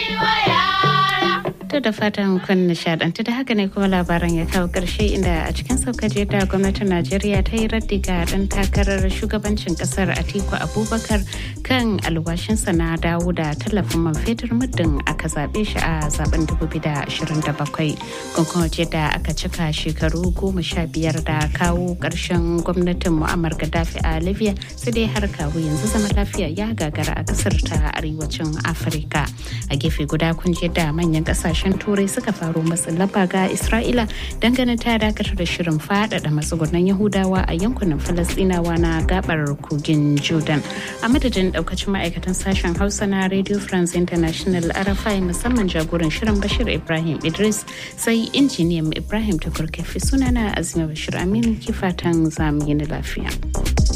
To da fatan kun nishadantu da haka ne kuma labaran ya kawo ƙarshe inda a cikin saukaje da gwamnatin Najeriya ta yi raddi ga ɗan takarar shugabancin ƙasar Atiku Abubakar kan alwashinsa na dawo da tallafin man fetur muddin aka zaɓe shi a zaben 2027. Kun kuma da aka cika shekaru goma sha biyar da kawo ƙarshen gwamnatin Muammar Gaddafi a Libya sai dai har kawo yanzu zama lafiya ya gagara a ƙasar ta arewacin Afirka. A gefe guda kun da manyan ƙasashe kasashen turai suka faru matsin lamba ga isra'ila dangane ta dakatar da shirin faɗaɗa matsugunan yahudawa a yankunan falastinawa na gabar kogin jordan a madadin daukacin ma'aikatan sashen hausa na radio france international arafai musamman jagoran shirin bashir ibrahim idris sai injiniyan ibrahim tukurkefi sunana azima bashir aminu kifatan zamu yi lafiya.